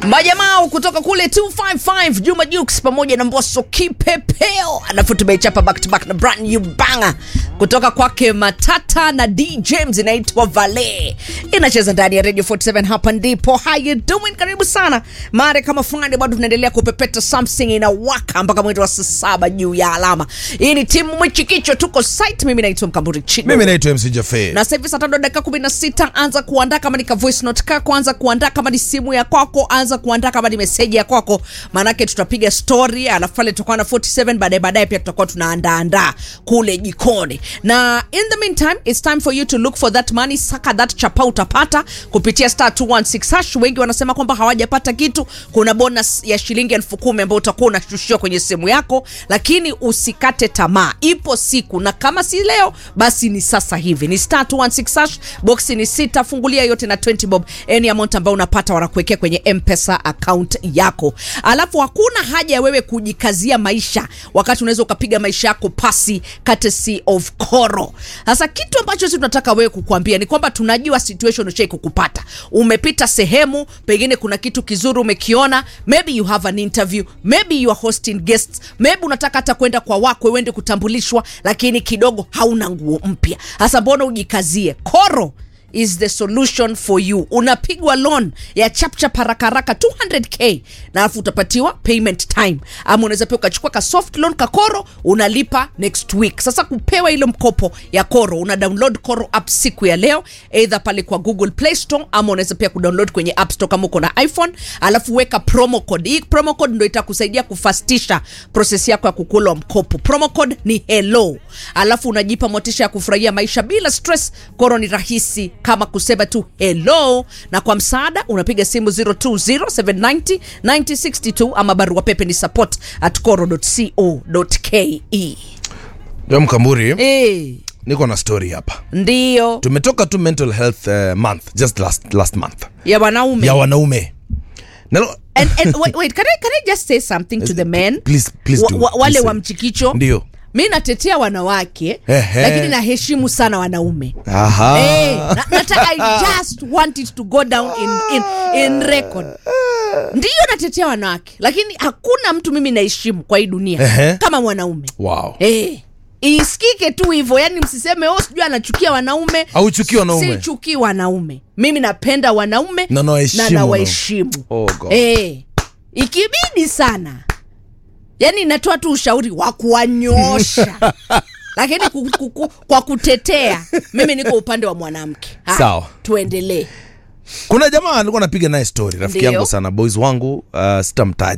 Majamao kutoka kule 255 Juma Jux pamoja na Mbosso Kipepeo, alafu tumeichapa back to back na brand new banger kutoka kwake Matata na D James inaitwa Vale, inacheza ndani ya Radio 47. Hapa ndipo how you doing, karibu sana mare kama Friday, bado tunaendelea kupepeta something inawaka mpaka mwendo wa saa saba juu ya alama. Hii ni timu mwichikicho, tuko site. Mimi naitwa Mkamburi Chido mimi naitwa MC Jafe. na sasa hivi saa tano dakika kumi na sita anza kuandaa kama ni ka voice note kako, anza kuandaa kama ni simu ya kwako, anza kuandaa kama ni meseji ya kwako, maanake tutapiga story, alafu pale tutakuwa na 47 baadaye baadaye pia tutakuwa tunaandaandaa kule jikoni, na in the meantime it's time for you to look for that money, saka that chapa utapata kupitia star 216 hash. Wengi wanasema kwamba hawajapata kitu. Kuna bonus ya shilingi elfu kumi ambayo utakuwa unashushiwa kwenye simu yako, lakini usikate tamaa, ipo siku, na kama si leo basi ni sasa hivi. Ni star 216 hash, boxi ni sita, fungulia yote na 20 bob, any amount ambayo unapata wanakuwekea kwenye M-Pesa account yako. Alafu hakuna haja ya wewe kujikazia maisha wakati unaweza ukapiga maisha yako pasi courtesy of Koro. Sasa kitu ambacho sisi tunataka wewe kukuambia ni kwamba tunajua situation ushai kukupata, umepita sehemu, pengine kuna kitu kizuri umekiona, maybe you have an interview, maybe you are hosting guests, maybe unataka hata kwenda kwa wakwe uende kutambulishwa, lakini kidogo hauna nguo mpya. Sasa mbona ujikazie? Koro is the solution for you. Unapigwa loan ya chapchap haraka haraka 200k na alafu utapatiwa payment time, ama unaweza pia ukachukua ka soft loan ka Koro unalipa next week. Sasa kupewa ile mkopo ya Koro una download Koro app siku ya leo, either pale kwa Google Play Store ama unaweza pia kudownload kwenye App Store kama uko na iPhone, alafu weka promo code. Hii promo code ndio itakusaidia kufastisha process yako ya kukula mkopo. Promo code ni hello, alafu unajipa motisha ya kufurahia maisha bila stress. Koro ni rahisi kama kusema tu hello, na kwa msaada unapiga simu 0207909062 ama barua pepe ni support at koro.co.ke. Ndio Mkamburi, Eh, niko na story hapa. ndio Tumetoka tu mental health uh, month just last last month ya wanaume ya wanaume. Nalo, and, and wait, wait, can I, can I just say something to the men Please, please wa, do. wa, wale Please wa say. mchikicho Ndio. mi natetea wanawake Ehe. lakini naheshimu sana wanaume Aha. Eh, na- nataka I just want it to go down in, in, in record ndiyo natetea wanawake lakini hakuna mtu mimi naheshimu kwa hii dunia Ehe. kama mwanaume Wow. Eh, isikike tu hivyo yani msiseme oh sijui anachukia wanaume Hauchukii wanaume? sichukii wanaume mimi napenda wanaume Na nawaheshimu na nawaheshimu Oh, God. eh, ikibidi sana yani natoa tu ushauri wa kuwanyosha lakini ku, ku, ku, kwa kutetea mimi niko upande wa mwanamke Ha, Sawa. tuendelee Kuna jamaa alikuwa anapiga naye story, rafiki Ndio. yangu sana, boys wangu, uh, sitamtaja